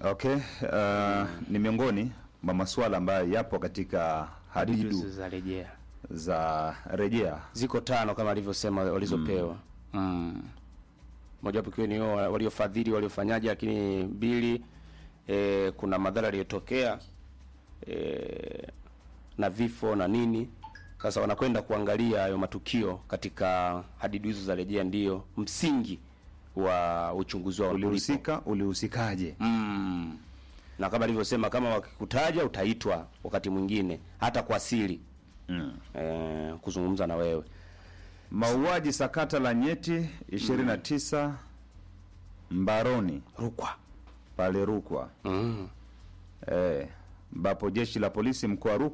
Okay, uh, ni miongoni mwa masuala ambayo yapo katika hadidu Hadidu za rejea za rejea. ziko tano kama alivyosema walizopewa mm. mojawapo ikiwa ni hao waliofadhili waliofanyaje, lakini mbili e, kuna madhara yaliyotokea e, na vifo na nini. Sasa wanakwenda kuangalia hayo matukio katika hadidu hizo za rejea, ndiyo msingi wa uchunguzi wao ulipo. Ulihusika, ulihusikaje? Mm. Na kama alivyosema, kama wakikutaja utaitwa wakati mwingine hata kwa siri Mm. e, kuzungumza na wewe Mauaji sakata la nyeti 29 Mbaroni Rukwa. pale Rukwa, Mm. eh, ambapo jeshi la polisi mkoa wa Rukwa